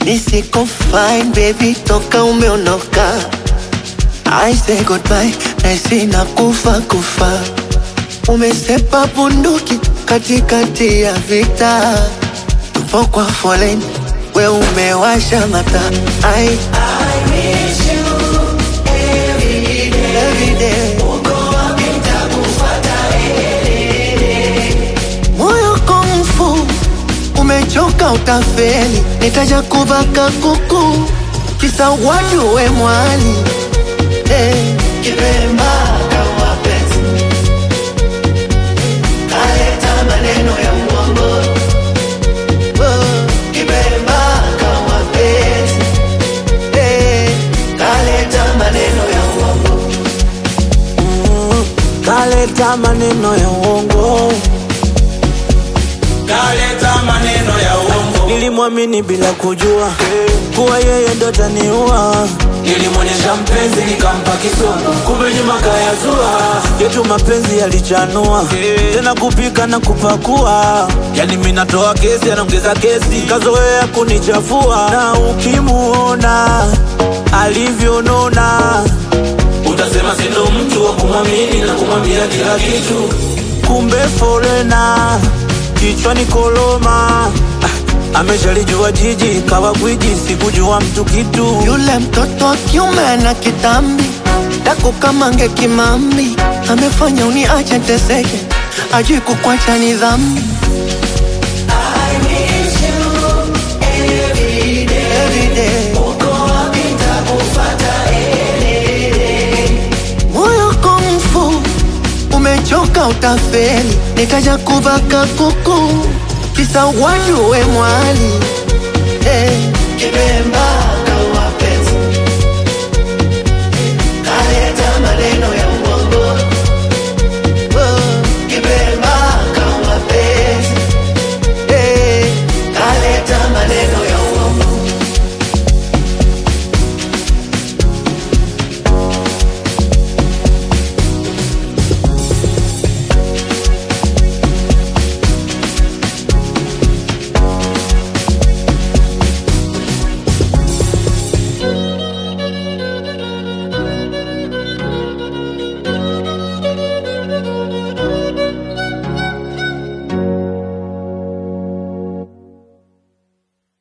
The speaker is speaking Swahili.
nisiko fine baby, toka umeondoka. I say goodbye, naisi na kufa kufa. Umesepa bunduki katikati ya vita, tupo kwa foleni, we umewasha mata. I, every day. Moyo komfu umechoka, utafeli, nitaja kubaka kuku kisa watu we mwali hey. Kipemba kama penzi kaleta maneno ya uongo oh. Kipemba kama penzi hey. kaleta maneno ya uongo kaleta maneno ya uongo, kaleta maneno ya uongo, nilimwamini bila kujua kuwa yeye ndo taniua. nilimwonyesha mpenzi nikampa kisogo, kumbe nyuma kayazua. Yetu mapenzi yalichanua tena kupika na kupakua, yani mimi natoa kesi, anaongeza kesi, kazoea kunichafua. Na ukimuona alivyonona, Utasema sindo mtu wa kumwamini na kumwambia kila kitu. kumbe forena kichwani koloma. Ah, Ameshalijua jiji kawa gwiji, sikujua mtu kitu. Yule mtoto wa kiume ana kitambi dako kama nge kimambi, amefanya uniache teseke, ajui kukwacha ni dhambi. Every day. Moyo komfu umechoka, utafeli, nikaja kubaka kuku kisa watu we mwali hey. Kibemba